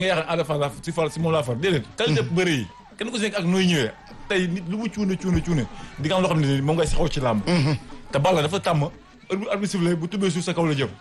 nga yaakaar Ada Fass laa si far si moom laa far déedéet qualité bëre yi kenn ku si nekk ak nooy ñëwee tey nit lu mu cuune cuune cuune di nga am loo xam ne moom ngay saxoo ci làmb te Balla dafa tàmm heure bu arbitre sifflé bu tubbee suuf sa kaw la jëm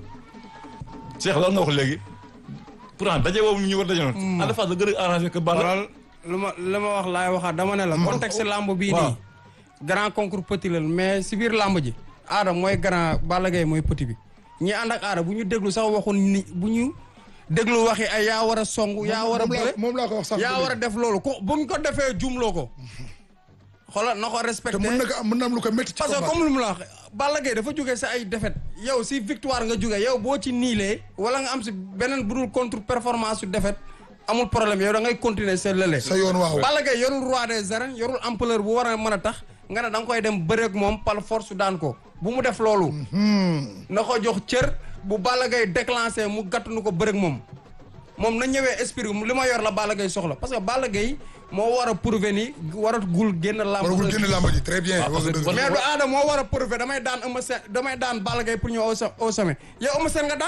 Cheikh loolu nga wax léegi pourtant daje boobu ñu war daje noonu Ada Fass la gën a arrangé que Balla loolu lu ma lu ma wax laay waxaat dama ne la contexte lamb bii waaw. nii grand concours petit la mais si biir lamb ji aada mooy grand Balla Gaye mooy petit bi ñi ànd ak aada bu ñu déglu sax waxun ni bu ñu déglu waxi ay yaa war a song yaa war a moom laa bëre moom laa ko wax sax yaa war a def loolu ko buñ ko defee jumloo ko xoolal na ko te respecté mën na ko am mën na am lu ko métti ci parce que combat comme lu mu la wax Balla Gaye dafa jógee sa ay défaite yow si victoire nga jógee yow boo ci niilee wala nga am si beneen budul contre performance su défaite amul problème yow da ngay continuer sa lële sa yoon waaw Balla Gaye yorul roi des arènes yorul ampleur bu war a mën a tax nga ne da nga koy dem bëreeg moom par force daan ko bu mu def loolu na ko jox cër bu Balla Gaye déclenché mu gàttanu ko bëreeg moom moom na ñëwee esprit li ma yor la Balla Gaye soxla parce que Balla Gaye moo war a prouver ni war a gul génn làmb waragul génn làmb ji très bien wax nga dëgg. mais du aada moo war a prouver damay daan Eumeu Sène damay daan Balla Gaye pour ñëw au so- au sommet yow Eumeu Sène nga daan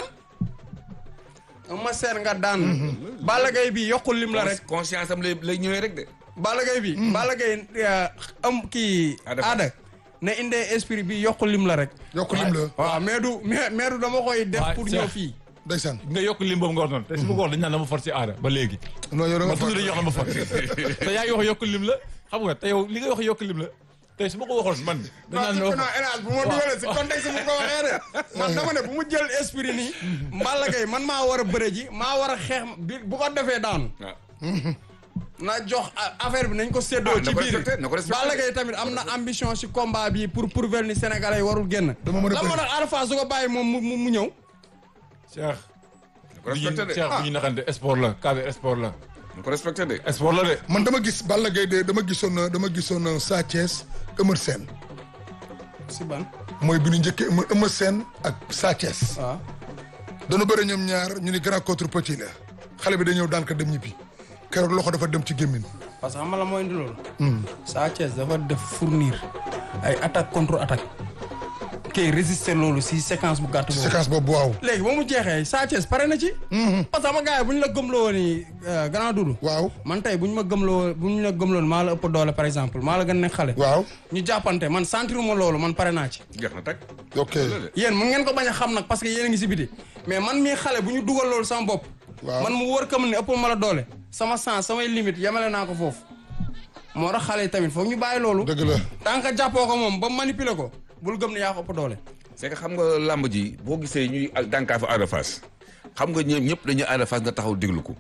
Eumeu Sène nga daan Balla Gaye bi yokkul lim la rek conscience am lay lay ñëwee rek de. Balla Gaye bi Balla Gaye euh, am kii Ada Fass. aada ne indee esprit bi yokkul lim la rek yokk lim la waaw mais du mais mais du dama koy def Waay, pour Cheikh. ñëw fii ndeysaan nga yokk lim boobu nga wax noonu te su ma ko wax dañ naan dama far ci aada ba léegi non yow da nga man toujours dañuy wax dama far te yaa ngi wax yokk lim la xam nga te yow li nga wax yokk lim la tey su ma ko waxoon man dañ naan non non non hélas bu ma dugalee si contexte bu ko waxee de man dama ne bu mu jël esprit nii Balla Gaye man maa war a bëre ji maa war a xeex bi bu ko defee daanu waaw. na jox a- affaire bi nañ ko séddoo Ah, na ci ko biir respecté, na ko respecté. Balla Gaye tamit am na ambition si combat bi pour prouver ni Sénégalais yi warul génn Dama mën a la moo bëri. tax Ada Fass su ko bàyyi moom mu mu mu ñëw Cheikh na ko bu ñu respecté de. Cheikh bu ñu naxante sport la cadre sport la na ko respecté de. sport la de man dama gis Balla Gaye de dama gisoon dama gisoon Sa Thiès Eumeu Sène si ban mooy bi ñu njëkkee Eumeu Eumeu Sène ak Sa Thiès waaw dana bëri ñoom ñaar ñu ni grand contre petit la xale bi da ñëw daan ko dem ñibbi keroog loxo dafa dem ci gémmin parce que xam nga la mooy indi loolu Sa Thiès dafa def fournir ay attaque contre attaque kay résister loolu si séquence bu gàtt boobu séquence boobu waaw léegi ba mu jeexee Sa Thiès pare na ci parce que sama gars yi bu ñu la gëmloo ni grand Doudou waaw man tey bu ñu ma gëmloo bu ñu la gëmloo maa la ëpp doole par exemple maa la gën nekk xale waaw ñu jàppante man sentiruma loolu man pare naa ci jeex na tag. ok yéen mun ngeen ko bañ a xam nag parce que yéen a ngi si biti mais man mii xale bu ñu dugal loolu sama bopp Waaw. man mu wër kam ne ëpp ma la doole sama sens samay limite yemale naa ko foofu moo tax xale yi tamit foog ñu bàyyi loolu dëgg la tant que jàppoo ko moom ba manipuler ko bul gëm ne yaa ko ëpp doole c'est que xam nga làmb ji boo gisee ñuy dànkaafu Ada Fass xam nga ñoom ñëpp dañuy Ada Fass nga taxaw déglu ko.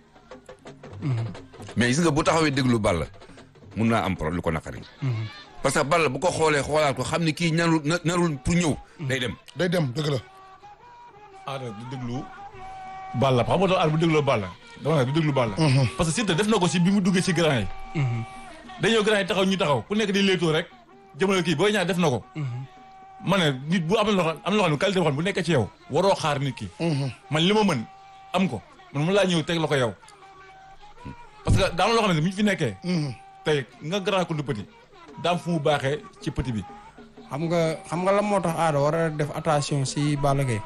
mais gis nga bu taxawee déglu Balla mun naa am problème lu ko naqari. parce que Balla bu ko xoolee xoolaat ko xam ni kii ñarul na narul pour ñëw. day dem day dem dëgg la aada du déglu Balla xam nga aada bu dégloo Balla dama ne du déglu Balla parce que Siteu def na ko si bi mu duggee si grand yi dañoo grand yi taxaw ñu taxaw ku nekk di léetoo rek jëmale kii booy ñaar def na ko ma ne nit bu am na loo xam am na loo xam ne qualité boo xam ne bu nekkee ci yow waroo xaar nit ki man li ma mën am ko man mu laa ñëw teg la ko yow parce que daa am loo xam ne mi ñu fi nekkee tey nga grand ko du petit daam fu mu baaxee ci petit bi xam nga xam nga la moo tax aada war a def attention si Balla Gaye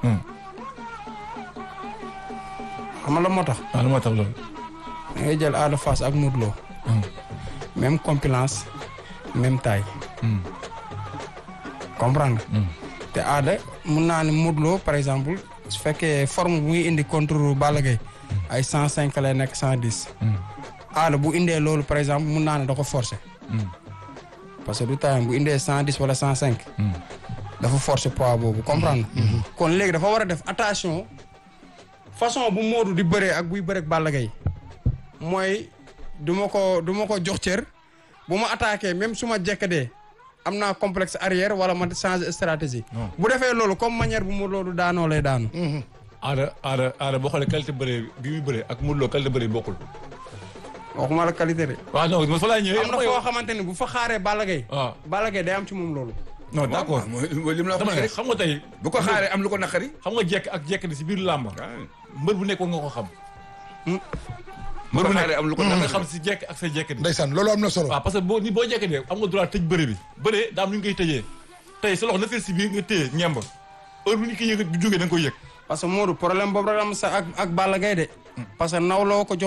xam nga la moo tax waaw lu ma tax loolu da ngay jël Ada Fass ak Modou Lo même compilance même taille comprendre nga te aada mun naa ne Modou Lo par exemple su fekkee forme bu muy indi contre Balla Gaye ay cent cinq lay nekk cent dix aada bu indee loolu par exemple mun naa ne da ko forcer parce que du taayam bu indee cent dix wala cent cinq dafa forcer poids boobu comprendre nga kon léegi dafa war a def attention façon bu Modou di bëree ak buy bëree ak Balla Gaye mooy du ma ko du ma ko jox cër bu ma attaqué même su ma jekkadee am naa complexe arrière wala ma changer stratégie bu defee loolu comme manière bu Modou Lo du daanoo lay daanu aada aada aada boo xoolee qualité bëree bi muy bëree ak Modou Lo qualité bëree bokkul waxuma la qualité de waaw non ma fa laa ñëwee am na foo xamante ni bu fa xaaree Balla Gaye waaw Balla Gaye day am ci moom loolu non d'accord mooy mooy li mu la wax dama ne rek. xam nga tey bu ko xaaree am lu ko naqari. xam nga jekk ak jekk di si biir làmba mbër bu nekk war nga ko xam bu ko xaaree am lu ko nga naqari. xam si jekk ak sa jekk di ndeysaan loolu am na solo waaw parce que boo ni boo jekk dee am nga droit tëj bëre bi bëre daa am lu ñu koy tëjee tey sa loxo na fee si biir nga téye ñemb heure bu ñu koy yëg bu jógee da nga koy yëg parce que Modou problème boobu rek am sa ak ak Balla Gaye de parce que nawloo ko jox